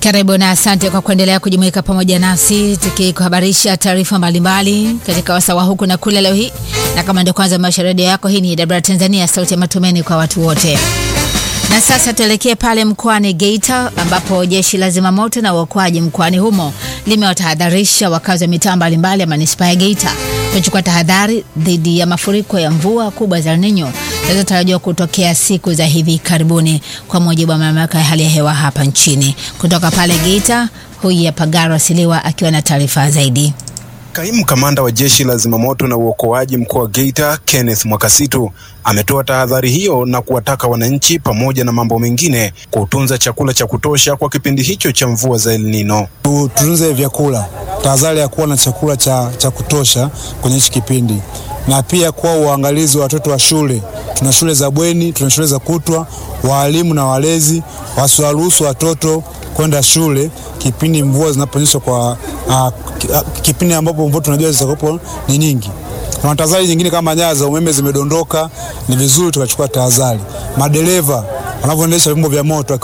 Karibu na asante kwa kuendelea kujumuika pamoja nasi tukikuhabarisha taarifa mbalimbali katika wasawa huku na kule leo hii, na kama ndio kwanza maisha redio yako, hii ni Dabra Tanzania, sauti ya matumaini kwa watu wote. Na sasa tuelekee pale mkoani Geita ambapo jeshi la zimamoto na uokoaji mkoani humo limewatahadharisha wakazi wa mitaa mbalimbali ya manispaa ya Geita kuchukua tahadhari dhidi ya mafuriko ya mvua kubwa za El Nino zinazotarajiwa kutokea siku za hivi karibuni, kwa mujibu wa mamlaka ya hali ya hewa hapa nchini. Kutoka pale Geita, huyu hapa Garo Siliwa akiwa na taarifa zaidi. Kaimu kamanda wa jeshi la zimamoto na uokoaji mkoa wa Geita Kenneth Mwakasitu ametoa tahadhari hiyo na kuwataka wananchi pamoja na mambo mengine kutunza chakula cha kutosha kwa kipindi hicho cha mvua za El Nino. Tutunze vyakula, tahadhari ya kuwa na chakula cha, cha kutosha kwenye hichi kipindi, na pia kuwa uangalizi wa watoto wa shule. Tuna shule za bweni, tuna shule za kutwa. Waalimu na walezi wasiwaruhusu watoto kwenda shule kipindi mvua zinaponyesha kwa uh, kipindi ambapo mvua tunajua zitakuwa ni nyingi. Kuna tahadhari nyingine kama nyaya za umeme zimedondoka, ni vizuri tukachukua tahadhari. Madereva wanavyoendesha vyombo vya moto